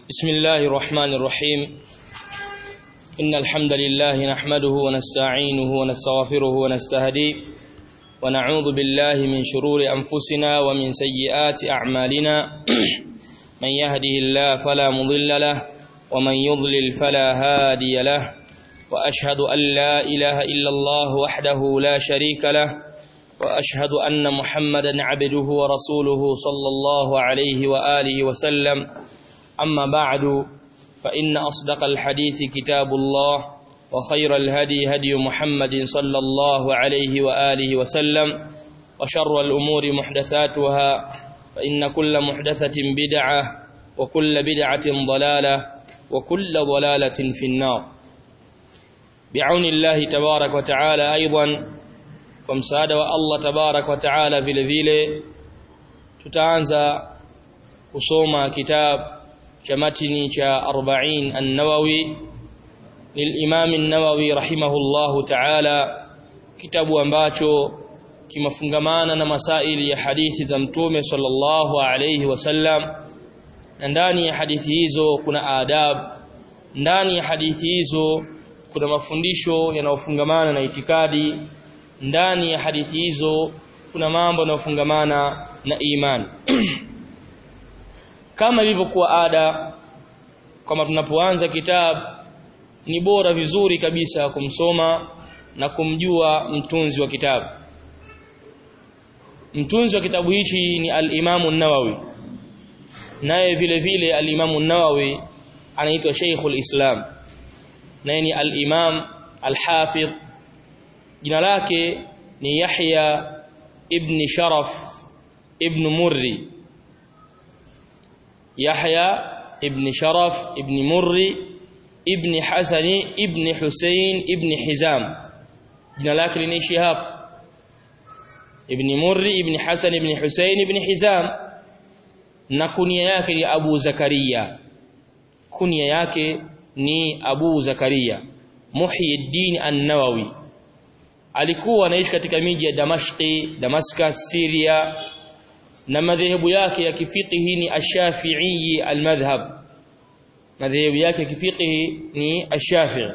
بسم الله الرحمن الرحيم إن الحمد لله نحمده ونستعينه ونستغفره ونستهديه ونعوذ بالله من شرور أنفسنا ومن سيئات أعمالنا من يهده الله فلا مضل له ومن يضلل فلا هادي له وأشهد أن لا إله إلا الله وحده لا شريك له وأشهد أن محمدا عبده ورسوله صلى الله عليه وآله وسلم أما بعد فإن أصدق الحديث كتاب الله وخير الهدي هدي محمد صلى الله عليه وآله وسلم وشر الأمور محدثاتها فإن كل محدثة بدعة وكل بدعة ضلالة وكل ضلالة في النار بعون الله تبارك وتعالى أيضا kwa msaada wa Allah tabarak wa taala vile vile tutaanza kusoma kitab cha matini cha 40 an-Nawawi للإمام النووي رحمه الله تعالى kitabu ambacho kimafungamana na masaili ya hadithi za mtume sallallahu alayhi wasallam na ndani ya hadithi hizo kuna adab ndani ya hadithi hizo kuna mafundisho yanayofungamana na itikadi ndani ya hadithi hizo kuna mambo yanayofungamana na imani kama ilivyokuwa ada kama tunapoanza kitabu ni bora vizuri kabisa kumsoma na kumjua mtunzi wa kitabu mtunzi wa kitabu hichi ni al-Imamu nawawi naye vile vile al-Imamu nawawi anaitwa Sheikhul Islam naye ni al-Imam al-Hafidh jina lake ni Yahya ibn Sharaf ibn Murri Yahya ibn Sharaf ibn Murri ibn Hasani ibn Hussein ibn Hizam jina lake linaishi hapa ibn Murri ibn Hasan ibn Hussein ibn Hizam na kunia yake ni Abu Zakaria kunia yake ni Abu Zakaria Muhyiddin An-Nawawi alikuwa anaishi katika miji ya Damashqi, Damascus, Syria na madhehebu yake ya kifiqhi ni Ash-Shafi'i al-madhhab madhehebu yake ya kifiqhi ni Ash-Shafi'i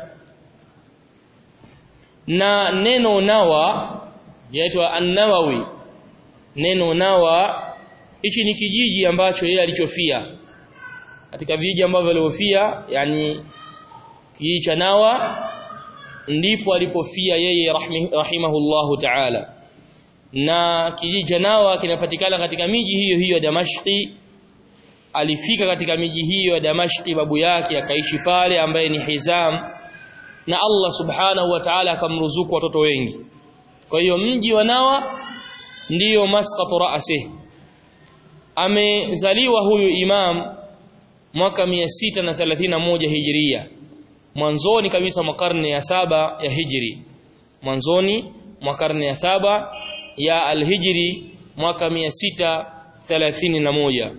na neno nawa yaitwa An-Nawawi neno nawa hichi ni kijiji ambacho yeye alichofia katika vijiji ambavyo aliofia yani kijiji cha Nawa ndipo alipofia yeye rahimahullahu ta'ala na kijiji cha Nawa kinapatikana katika miji hiyo hiyo ya Damashqi alifika katika miji hiyo ya Damashqi babu yake akaishi pale ambaye ni Hizam na Allah subhanahu wa ta'ala akamruzuku watoto wengi kwa hiyo mji wa Nawa ndiyo masqatu ra'si amezaliwa huyu imam mwaka 631 hijiria mwanzoni kabisa mwa karne ya saba ya hijri mwanzoni mwa karne ya saba ya alhijri mwaka 631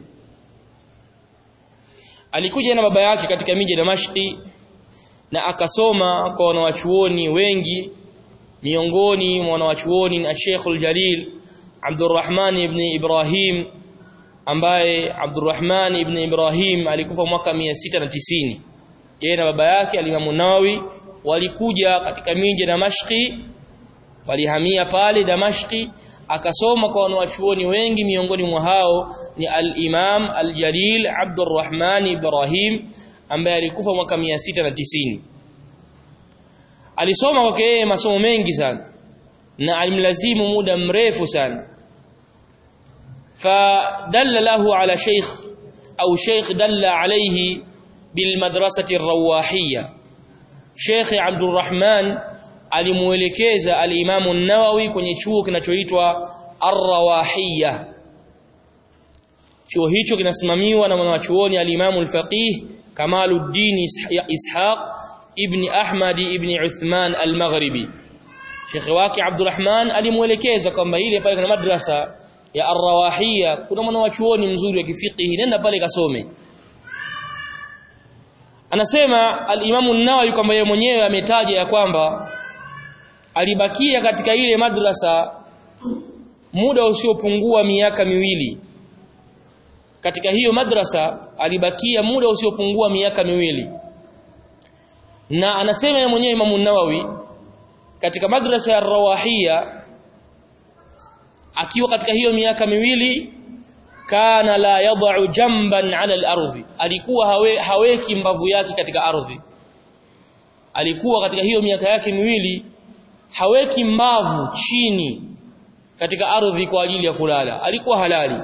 alikuja na baba yake katika miji ya Damashqi na akasoma kwa wanawachuoni wengi miongoni mwa wanawachuoni na Sheikhul Jalil Abdurrahman ibn Ibrahim ambaye Abdurrahman ibn Ibrahim alikufa mwaka 690 yeye na baba yake alimamu Nawawi walikuja katika miji ya Damashqi walihamia pale Damashqi akasoma kwa wanawachuoni wengi miongoni mwa hao ni al-Imam al-Jalil Abdurrahman Ibrahim ambaye alikufa mwaka 690 alisoma kwake yeye masomo mengi sana na alimlazimu muda mrefu sana fadalla lahu ala sheikh au sheikh dalla alayhi bilmadrasati rawahiyya Sheikh Abdurrahman alimuelekeza al-Imam an-Nawawi kwenye chuo kinachoitwa Ar-Rawahiyya chuo hicho kinasimamiwa na mwanachuoni al-Imam al-Faqih Kamaluddin Ishaq ibn Ahmad ibn Uthman al-Maghribi Sheikh wake Abdurrahman alimuelekeza kwamba ile pale kuna madrasa ya Ar-Rawahiyya kuna mwanachuoni mzuri wa kifiqhi nenda pale kasome anasema al-Imam an-Nawawi kwamba yeye mwenyewe ametaja ya kwamba alibakia katika ile madrasa muda usiopungua miaka miwili katika hiyo madrasa alibakia muda usiopungua miaka miwili na anasema yeye mwenyewe Imam Nawawi katika madrasa ya Rawahia akiwa katika hiyo miaka miwili kana la yad'u jamban 'ala al-ardhi alikuwa hawe, haweki mbavu yake katika ardhi alikuwa katika hiyo miaka yake miwili haweki mbavu chini katika ardhi kwa ajili ya kulala alikuwa halali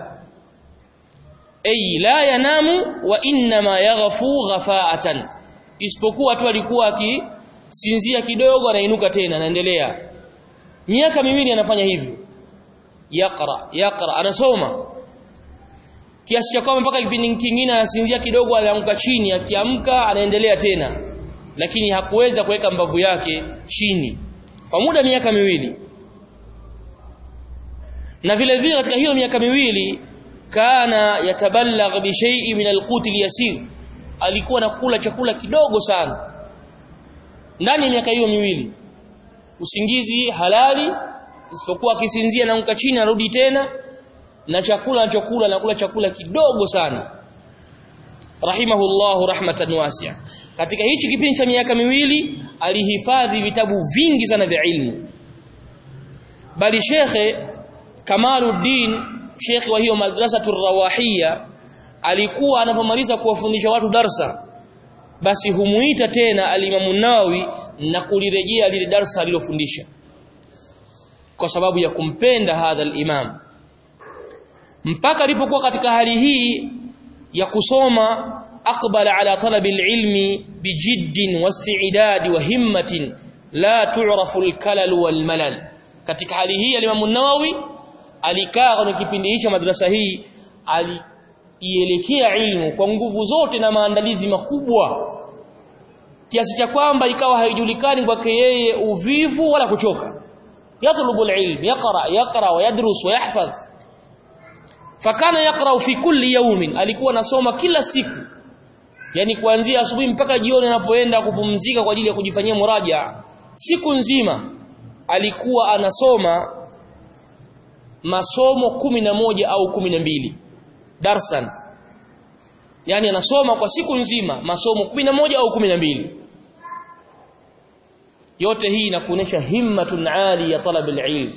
ay la yanamu wa inma yaghfu ghafa'atan isipokuwa tu alikuwa akisinzia kidogo anainuka tena anaendelea miaka miwili anafanya hivyo yaqra yaqra anasoma kiasi cha kwamba mpaka kipindi kingine anasinzia kidogo anaanguka chini akiamka anaendelea tena lakini hakuweza kuweka mbavu yake chini kwa muda miaka miwili na vile vile katika hiyo miaka miwili kana yatabalagh bi shay'in min al-qut al-yasir alikuwa nakula chakula kidogo sana ndani ya miaka hiyo miwili usingizi halali isipokuwa akisinzia naanguka chini arudi tena na chakula anachokula nakula chakula kidogo sana rahimahullahu rahmatan wasi'a katika hichi kipindi cha miaka miwili alihifadhi vitabu vingi sana vya ilmu bali shekhe Kamaluddin shekhe wa hiyo madrasa rawahia alikuwa anapomaliza kuwafundisha watu darsa basi humuita tena alimamu Nawawi na kulirejea lile darsa alilofundisha kwa sababu ya kumpenda hadha al-imam mpaka alipokuwa katika hali hii ya kusoma aqbala ala talabi al-ilmi bijiddin wasti'dad wa himmatin la tu'rafu al-kalal wal malal katika hali hii al-imam Nawawi alikaa kwenye kipindi hicho madrasa hii aliielekea ilmu kwa nguvu zote na maandalizi makubwa kiasi cha kwamba ikawa haijulikani kwake yeye uvivu wala kuchoka yatlubu alilm yaqra yaqra wa yadrus wa yahfaz fakana yaqra fi kulli yawmin alikuwa anasoma kila siku yani kuanzia asubuhi mpaka jioni anapoenda kupumzika kwa ajili ya kujifanyia muraja siku nzima alikuwa anasoma masomo kumi na moja au kumi na mbili darsan yani anasoma kwa siku nzima masomo kumi na moja au kumi na mbili yote hii inakuonesha himmatun ali ya talab alilm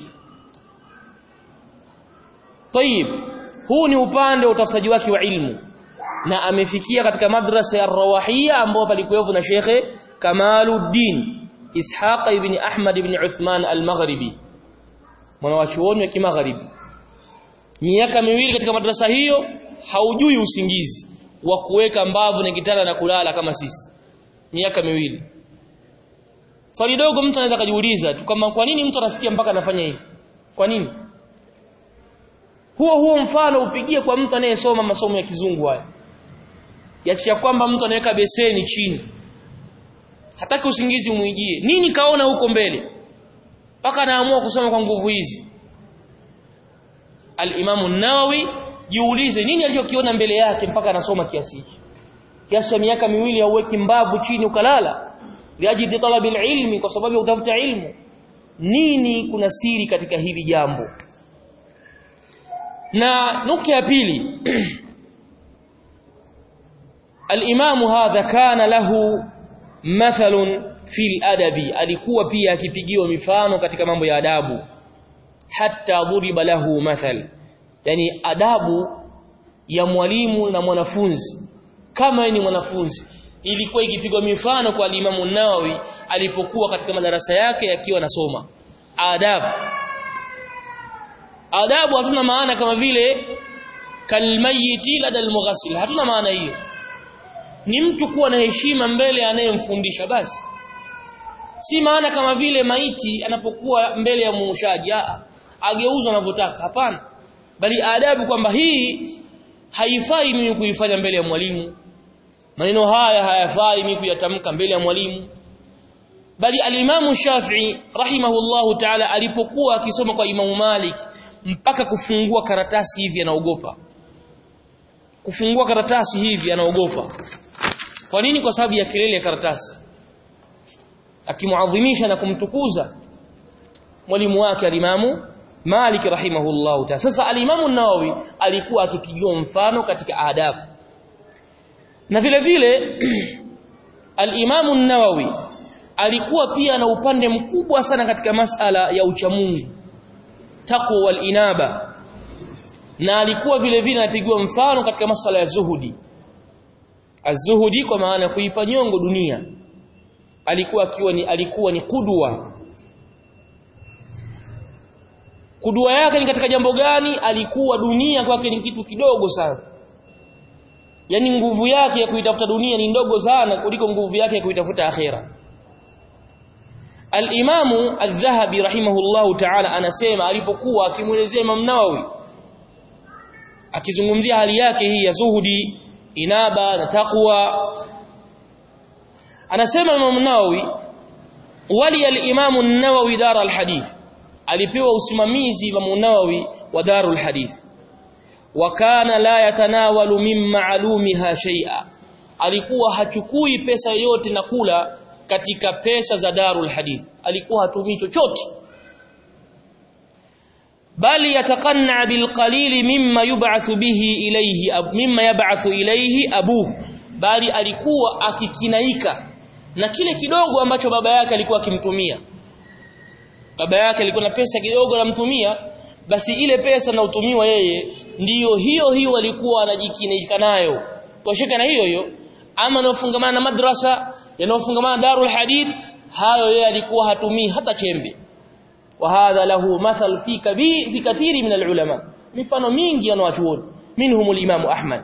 طيب huu ni upande wa utafutaji wake wa ilmu na amefikia katika madrasa ya Rawahia ambao palikuwepo na Shekhe Kamaluddin Ishaq ibn Ahmad ibn Uthman al-Maghribi mwanawachuoni wa kimagharibi miaka miwili katika madrasa hiyo haujui usingizi wa kuweka mbavu na kitanda na kulala kama sisi miaka miwili swali dogo mtu anaweza kujiuliza tu kama kwa nini mtu anafikia mpaka anafanya hivi kwa nini huo huo mfano upigie kwa mtu anayesoma masomo ya kizungu haya yacha kwamba mtu anaweka beseni chini hataki usingizi muijie nini kaona huko mbele mpaka anaamua kusoma kwa nguvu hizi al-Imam an-Nawawi jiulize nini alichokiona mbele yake mpaka anasoma kiasi hiki kiasi cha miaka miwili hauweki mbavu chini ukalala liajidi talabil ilmi kwa sababu ya utafuta ilmu nini kuna siri katika hili jambo na nukta ya pili al-Imam hadha kana lahu mathalun fil adabi alikuwa pia akipigiwa mifano katika mambo ya adabu hatta dhuriba lahu mathal yani adabu ya mwalimu na mwanafunzi kama ni mwanafunzi ilikuwa ikipigwa mifano kwa Imamu Nawawi alipokuwa katika madarasa yake akiwa anasoma adabu adabu hatuna maana kama vile kalmayiti lada almughassil hatuna maana hiyo ni mtu kuwa na heshima mbele anayemfundisha basi si maana kama vile maiti anapokuwa mbele ya muushaji ageuzwa anavyotaka hapana bali adabu kwamba hii haifai mimi kuifanya mbele ya mwalimu maneno haya hayafai mimi kuyatamka mbele ya mwalimu bali alimamu Shafi'i rahimahullahu ta'ala alipokuwa akisoma kwa Imamu Malik mpaka kufungua karatasi hivi anaogopa kufungua karatasi hivi anaogopa kwa nini kwa sababu ya kelele ya karatasi akimuadhimisha na kumtukuza mwalimu wake alimamu Malik rahimahullahu ta'ala sasa al-Imam an-Nawawi alikuwa akipigiwa mfano katika adabu na vile vile al-Imam an-Nawawi alikuwa pia na upande mkubwa sana katika masala ya uchamungu taqwa wal inaba na alikuwa vile vile anapigiwa mfano katika masala ya zuhudi az-zuhudi kwa maana ya kuipa nyongo dunia alikuwa akiwa ni alikuwa ni kudwa kudwa yake ni katika jambo gani alikuwa dunia kwake ni kitu kidogo sana yani nguvu yake ya kuitafuta dunia ni ndogo sana kuliko nguvu yake ya kuitafuta akhera Al-Imamu Adh-Dhahabi rahimahullahu ta'ala anasema alipokuwa akimuelezea Imam Nawawi akizungumzia hali yake hii ya zuhudi inaba na taqwa anasema Imam Nawawi wali al-Imam an-Nawawi dar al-hadith alipewa usimamizi Imam Nawawi wa darul hadith wa kana la yatanawalu min ma'lumiha shay'a alikuwa hachukui pesa yote na kula katika pesa za darul hadith alikuwa hatumii chochote bali yatakanna bilqalil mimma yub'athu bihi ilayhi mimma yab'athu ilayhi abu bali alikuwa akikinaika na kile kidogo ambacho baba yake alikuwa akimtumia baba yake alikuwa na pesa kidogo anamtumia basi ile pesa na utumiwa yeye ndiyo hiyo hiyo alikuwa anajikinaika nayo tosheka na hiyo hiyo ama yanayofungamana na madrasa yanayofungamana na darul hadith hayo yeye alikuwa hatumii hata chembe wa hadha lahu mathal fi kabir fi kathiri min alulama mifano mingi wanawachuoni minhum al-imam ahmad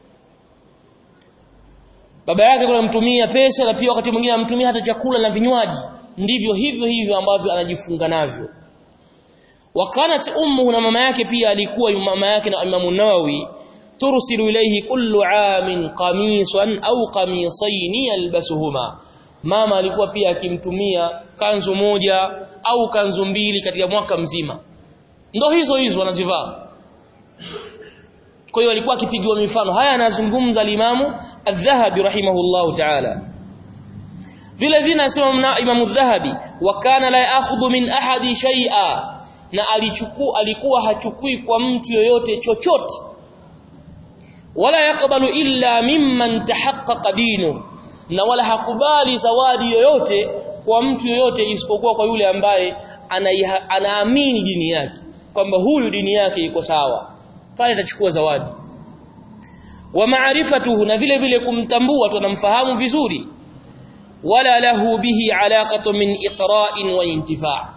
baba yake kuna mtumia pesa na pia wakati mwingine amtumia hata chakula na vinywaji ndivyo hivyo hivyo ambavyo anajifunga navyo wakanat ummu na mama yake pia alikuwa mama yake na Imam Nawawi tursilu ilayhi kullu amin qamisan au qamisayn yalbasuhuma mama alikuwa pia akimtumia kanzu moja au kanzu mbili katika mwaka mzima ndo hizo hizo anazivaa kwa hiyo alikuwa akipigiwa mifano haya anazungumza limamu adh-dhahabi rahimahullahu ta'ala vile vile anasema imamu adh-dhahabi wa kana la ya'khudhu min ahadi shay'a na alichukua alikuwa hachukui kwa mtu yoyote chochote wala yakbalu illa mimman tahaqqaqa dinu na wala hakubali zawadi yoyote kwa mtu yoyote isipokuwa kwa yule ambaye anaamini dini yake kwamba huyu dini yake iko sawa pale atachukua zawadi wa maarifatuhu na vile vile kumtambua tunamfahamu vizuri wala lahu bihi alaqatu min iqra'in wa intifa'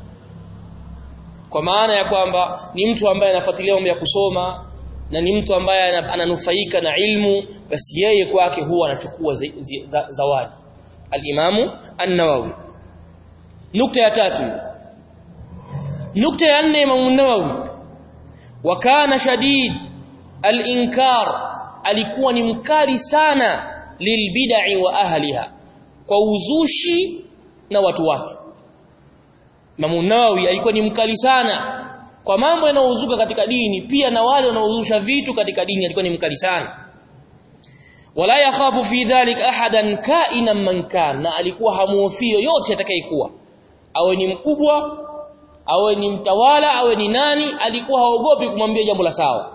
kwa maana ya kwamba ni mtu ambaye anafuatilia mambo ya kusoma na ni mtu ambaye ananufaika na ilmu basi yeye kwake huwa anachukua zawadi al-Imamu An-Nawawi nukta ya tatu nukta ya nne Imam An-Nawawi wa kana shadid al-inkar alikuwa ni mkali sana lilbid'i wa ahliha kwa uzushi na watu wake Imam Nawawi alikuwa ni mkali sana kwa mambo yanayozuka katika dini pia na wale wanaozusha vitu katika dini alikuwa ni mkali sana wala yakhafu fi dhalik ahadan ka'inan man kan na alikuwa hamuofi yoyote atakayekuwa awe ni mkubwa awe ni mtawala awe ni nani alikuwa haogopi kumwambia jambo la sawa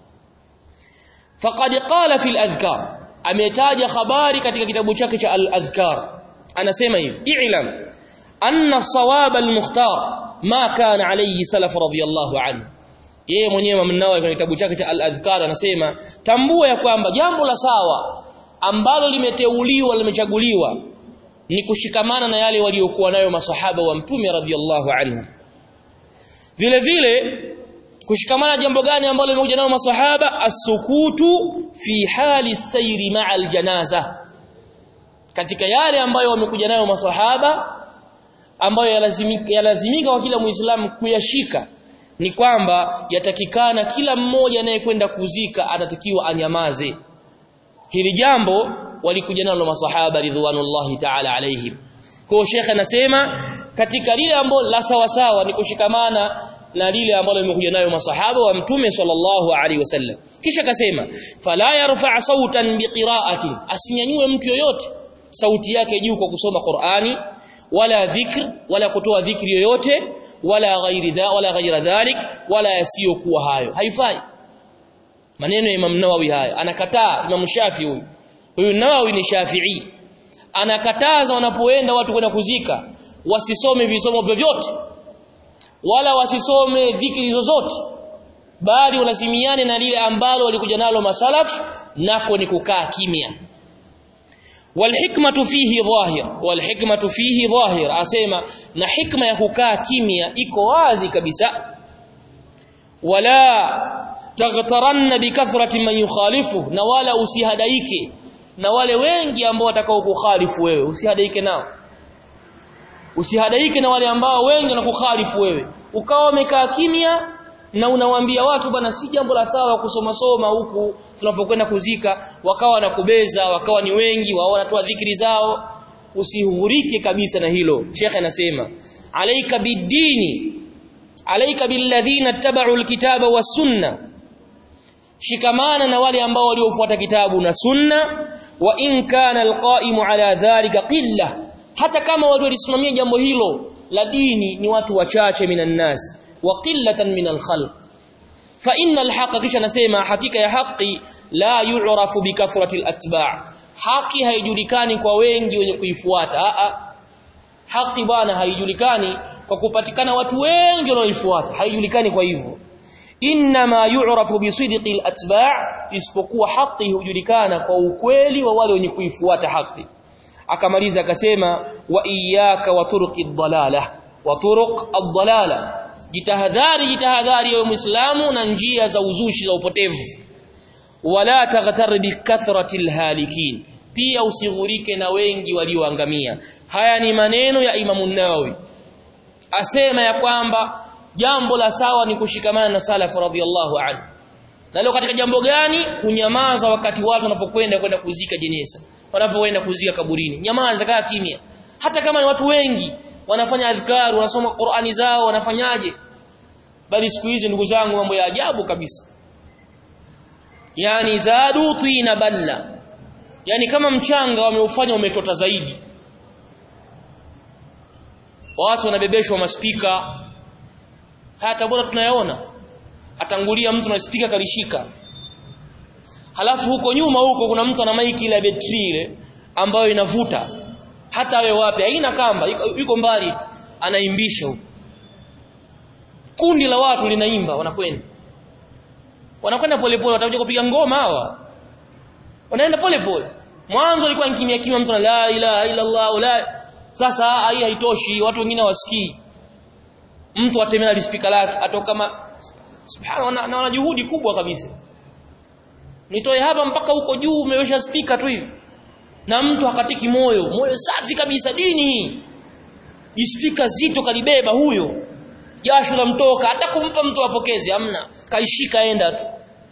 faqad qala fil adhkar ametaja habari katika kitabu chake cha al-adhkar anasema hivi i'lam anna sawab al-mukhtar ma kana alayhi salaf radiyallahu anhu yeye mwenyewe mnawa kwenye kitabu chake cha al-adhkar anasema tambua ya kwamba jambo la sawa ambalo limeteuliwa limechaguliwa ni kushikamana na yale waliokuwa nayo masahaba wa mtume radiyallahu anhu vile vile kushikamana jambo gani ambalo limekuja nayo masahaba as-sukutu fi hali sayri ma'a al-janaza katika yale ambayo wamekuja nayo masahaba ambayo yalazimika yalazimika kwa kila muislamu kuyashika ni kwamba yatakikana kila mmoja anayekwenda kuzika anatakiwa anyamaze hili jambo walikuja nalo masahaba ridwanullahi ta'ala alaihim kwa shekhe anasema katika lile ambalo la sawa sawa ni kushikamana na lile ambalo limekuja nayo masahaba wa mtume sallallahu alaihi wasallam kisha akasema fala yarfa sautan biqiraati asinyanyue mtu yoyote sauti yake juu kwa kusoma Qur'ani wala dhikr wala kutoa dhikri yoyote wala ghairi dha wala ghaira dhalik wala yasiyokuwa hayo haifai maneno ya Imam Nawawi haya anakataa Imam Shafi huyu huyu Nawawi ni Shafi'i anakataza wanapoenda watu kwenda kuzika wasisome visomo vyovyote wala wasisome dhikri zozote bali walazimiane na lile ambalo walikuja nalo masalaf nako ni kukaa kimya walhikmatu fihi dhahir walhikmatu fihi dhahir asema na hikma ya kukaa kimya iko wazi kabisa wala taghtaranna bikathrati man yukhalifu na wala usihadaike na wale wengi ambao watakao kukhalifu wewe usihadaike nao usihadaike na wale ambao wengi wanakukhalifu wewe ukawa umekaa kimya na unawaambia watu bana si jambo la sawa kusoma soma huku tunapokwenda kuzika wakawa nakubeza wakawa ni wengi wao wanatoa dhikri zao usihurike kabisa na hilo shekhe anasema alaika bidini alaika billadhina tabau alkitaba wasunna shikamana na wale ambao waliofuata kitabu na sunna wa in kana alqaimu ala dhalika qilla hata kama watu walisimamia jambo hilo la dini ni watu wachache minan nas wa qillatan minal khalq fa innal haqqa kisha nasema hakika ya haki la yu'rafu bikathrati alatba' haki haijulikani kwa wengi wenye kuifuata a a haki bwana haijulikani kwa kupatikana watu wengi wanaoifuata haijulikani kwa hivyo inma yu'rafu bisidqi alatba' isipokuwa haki hujulikana kwa ukweli wa wale wenye kuifuata haki akamaliza akasema wa iyyaka wa turuqi dhalala wa turuq ad-dhalala jitahadhari jitahadhari ewe muislamu na njia za uzushi za upotevu wala taghtar bi kathrati halikin pia usighurike na wengi walioangamia haya ni maneno ya Imam Nawawi asema ya kwamba jambo la sawa ni kushikamana na salaf radhiyallahu anhu na leo katika jambo gani kunyamaza wakati watu wanapokwenda kwenda kuzika jeneza wanapokwenda kuzika kaburini nyamaza kaa kimya hata kama ni watu wengi wanafanya adhkar wanasoma Qur'ani zao wanafanyaje bali siku hizi ndugu zangu mambo ya ajabu kabisa yani zadu tina balla yani kama mchanga wameufanya umetota zaidi watu wanabebeshwa maspika hata bora tunayaona atangulia mtu na spika kalishika halafu huko nyuma huko kuna mtu ana maiki ile betri ile ambayo inavuta hata awe wapi haina kamba yuko mbali tu anaimbisha huko kundi la watu linaimba wanakwenda wanakwenda polepole watakuja kupiga ngoma hawa wanaenda polepole mwanzo alikuwa kimya kimya mtu la ilaha illa Allah la sasa hii haitoshi watu wengine wasikii mtu atemea lispika lake atoka kama subhana na wana juhudi kubwa kabisa nitoe hapa mpaka huko juu umewesha spika tu hivi na mtu hakatiki moyo moyo safi kabisa dini jispika zito kalibeba huyo jasho la mtoka hata kumpa mtu apokeze hamna kaishika enda tu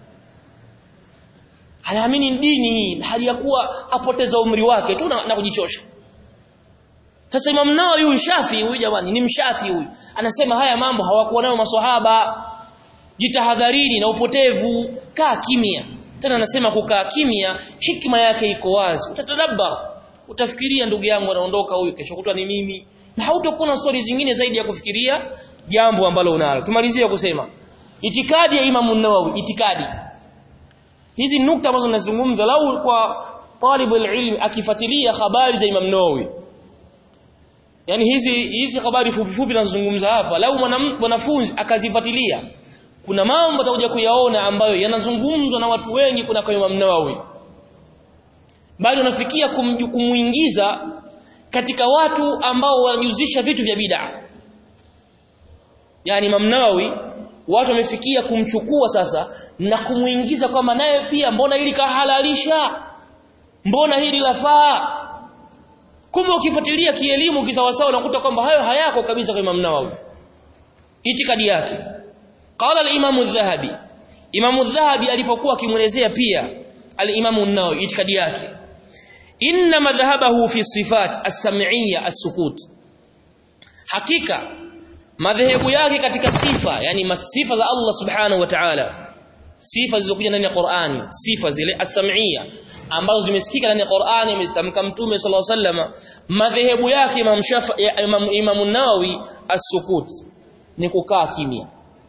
anaamini dini hali ya kuwa apoteza umri wake tu na, na kujichosha sasa Imam Nawawi huyu Shafi huyu jamani ni mshafi huyu anasema haya mambo hawakuwa nayo maswahaba jitahadharini na upotevu kaa kimya tena anasema kukaa kimya hikma yake iko wazi utatadabbar utafikiria ndugu yangu anaondoka huyu kesho kutwa ni mimi na hautakuwa na story zingine zaidi ya kufikiria jambo ambalo unalo tumalizie kusema itikadi ya Imam Nawawi itikadi hizi nukta ambazo nazungumza lau kwa talibul ilmi akifuatilia habari za Imam Nawawi yani hizi hizi habari fupi fupi nazungumza hapa lau mwanafunzi akazifuatilia kuna mambo atakuja kuyaona ambayo yanazungumzwa na watu wengi kuna kwa Imam Nawawi bali unafikia kumuingiza katika watu ambao wanajuzisha vitu vya bid'a yani Imam Nawawi watu wamefikia kumchukua sasa na kumuingiza kwamba naye pia mbona hili kahalalisha mbona hili lafaa kumbe ukifuatilia kielimu kisawasawa unakuta kwamba hayo hayako kabisa kwa Imam Nawawi itikadi yake qala al-Imam adh-Dhahabi Imam adh-Dhahabi alipokuwa akimuelezea pia al-Imam an-Nawawi itikadi yake inna madhhabahu fi sifat as-sam'iyya as-sukut hakika madhehebu yake katika sifa yani masifa za Allah subhanahu wa ta'ala sifa zilizokuja ndani ya Qur'ani sifa zile as-sam'iyya ambazo zimesikika ndani ya Qur'ani amezitamka Mtume sallallahu alaihi wasallam madhehebu yake Imam Shafi Imam Imam Nawawi as-sukut ni kukaa kimya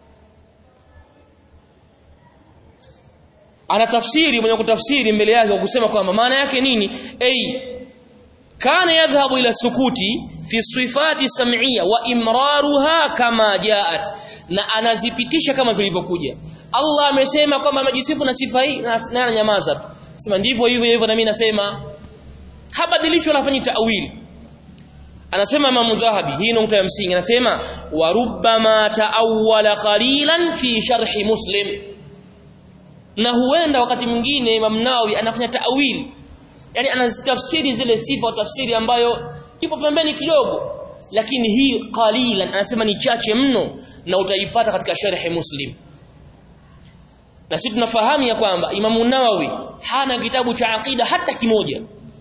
ana tafsiri mwenye kutafsiri mbele yake kwa kusema kwamba maana yake nini ay kana yadhhabu ila sukuti fi sifati sam'iyya wa imraruha kama jaat na anazipitisha kama zilivyokuja Allah amesema kwamba amejisifu na sifa hii na na ananyamaza tu sema ndivyo hivyo hivyo na mimi nasema habadilishwa anafanyi ta'wili anasema Imam Dhahabi hii nukta ya msingi anasema wa rubbama ta'awwala qalilan fi sharhi muslim na huenda wakati mwingine Imam Nawawi anafanya ta'wili yani anazitafsiri zile sifa tafsiri ambayo ipo pembeni kidogo lakini hii qalilan anasema ni chache mno na utaipata katika sharhi muslim na sisi tunafahamu ya kwamba Imam Nawawi hana kitabu cha aqida hata kimoja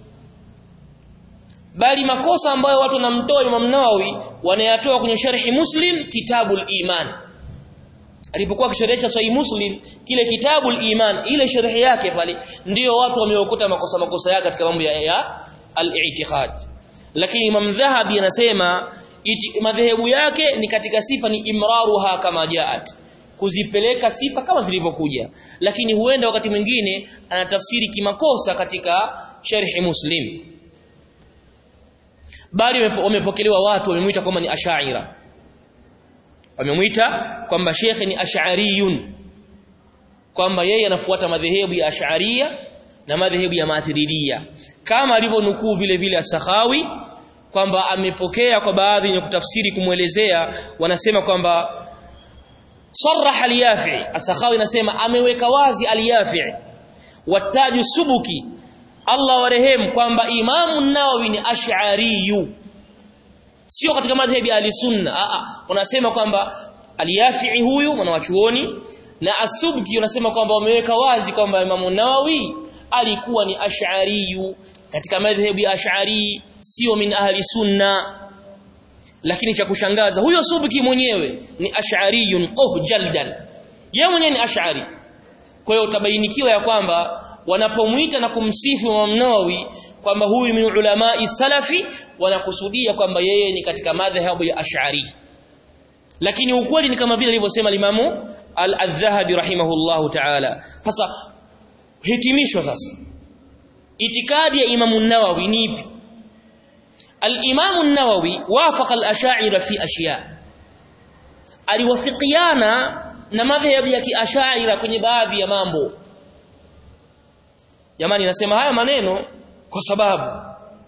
bali makosa ambayo watu wanamtoa Imam Nawawi wanayatoa kwenye sharhi Muslim kitabul iman alipokuwa akisherehesha Sahih Muslim kile kitabul iman ile sharhi yake pale ndiyo watu wameokuta makosa makosa yake katika mambo ya, ya al-i'tiqad lakini Imam Dhahabi anasema madhehebu yake ni katika sifa ni imraruha kama jaat kuzipeleka sifa kama zilivyokuja lakini huenda wakati mwingine anatafsiri kimakosa katika sharhi Muslim bali wamepokelewa watu wamemuita kwamba ni ashaira wamemuita kwamba shekhe ni ash'ariyun kwamba yeye anafuata madhehebu ya ash'ariyya na madhehebu ya matiridia kama alivyonukuu vile vile as-Sakhawi kwamba amepokea kwa baadhi ya kutafsiri kumwelezea wanasema kwamba sarraha al-Yafi as-Sakhawi anasema ameweka wazi al-Yafi wataju subuki Allah warehemu kwamba Imamu Nawawi ni Ash'ariyu sio katika madhhabi ya Ahlusunna a a unasema kwamba Al-Yafi'i huyu mwanachuoni na As-Subki unasema kwamba wameweka wazi kwamba Imamu Nawawi alikuwa ni Ash'ariyu katika madhhabu ya Ash'ari sio min ahli sunna lakini cha kushangaza huyo Subki mwenyewe ni Ash'ariyun qah jaldan yeye mwenyewe ni Ash'ari kwa hiyo utabainikiwa ya kwamba wanapomuita na kumsifu Imam Nawawi kwamba huyu min ulamai salafi wanakusudia kwamba yeye ni katika madhhabu ya Ash'ari lakini ukweli ni kama vile alivyosema Imamu Al-Dhahabi rahimahullahu ta'ala sasa hitimisho sasa itikadi ya Imamu Nawawi ni ipi Al-Imamu Nawawi wafaqa al-Ash'ari fi ashiya aliwafikiana na madhhabu ya kiashaira kwenye baadhi ya mambo jamani nasema haya maneno kwa sababu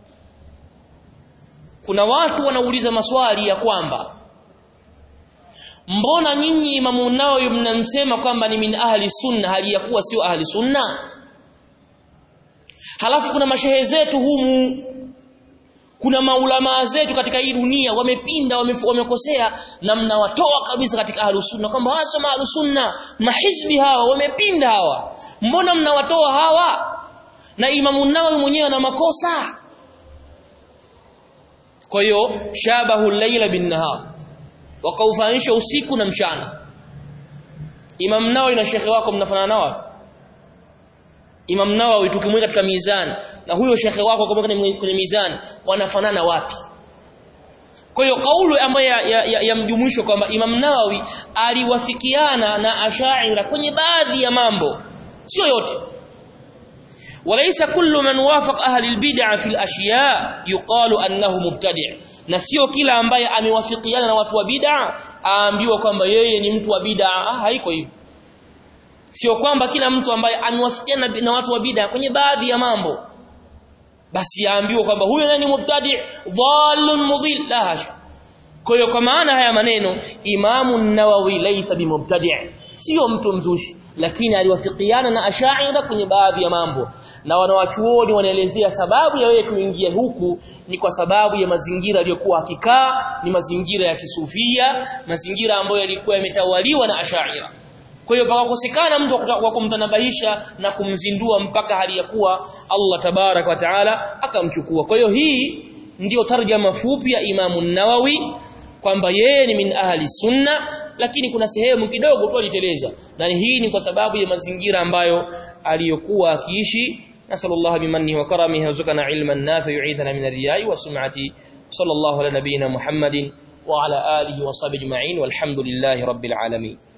kuna watu wanauliza maswali ya kwamba mbona nyinyi Imamu Nawawi mnamsema kwamba ni min ahli sunna hali ya kuwa sio ahli sunna halafu kuna mashehe zetu humu kuna maulama zetu katika hii dunia wamepinda wamekosea na mnawatoa kabisa katika ahli sunna kwamba hasa ahli sunna mahizbi hawa wamepinda hawa mbona mnawatoa hawa na Imamu Nawawi mwenyewe ana makosa kwa hiyo shabahu layla bin nahar wakaufanisha usiku na mchana Imam Nawawi na shekhe wako mnafanana nao Imam Nawawi tukimweka katika mizani na huyo shekhe wako kwenye, kwenye mizani wanafanana wapi kwa hiyo kaulu ambayo yamjumuisho ya, ya, ya kwamba Imam Nawawi aliwafikiana na Ash'ari kwenye baadhi ya mambo sio yote وليس كل من وافق أهل البدع في الأشياء يقال أنه مبتدع na sio kila ambaye amewafikiana na watu wa bid'a aambiwa kwamba yeye ni mtu wa bid'a ah, haiko hivyo sio kwamba kila mtu ambaye amewafikiana na watu wa bid'a kwenye baadhi ya mambo basi aambiwa kwamba huyo nani mubtadi' dhallun mudhil la hasha kwa hiyo kwa maana haya maneno Imamu Nawawi laysa bimubtadi' sio mtu mzushi lakini aliwafikiana na Ash'ari kwenye baadhi ya mambo na wanawachuoni wanaelezea sababu ya wewe kuingia huku ni kwa sababu ya mazingira yaliyokuwa akikaa ni mazingira ya kisufia mazingira ambayo yalikuwa yametawaliwa na Ash'ari kwa hiyo pakakosekana mtu wa kumtanabahisha na kumzindua mpaka hali ya kuwa Allah tabarak wa taala akamchukua kwa hiyo hii ndiyo tarjama fupi ya Imamu Nawawi kwamba yeye ni min ahli sunna lakini kuna sehemu kidogo tu aliteleza na hii ni kwa sababu ya mazingira ambayo aliyokuwa akiishi nasallallahu bimannihi wa karamihi warzuqana ilman nafi yu'idhana min ar-riya'i wa sum'ati sallallahu ala nabiyyina muhammadin wa ala alihi wa sahbihi ajma'in walhamdulillahi rabbil alamin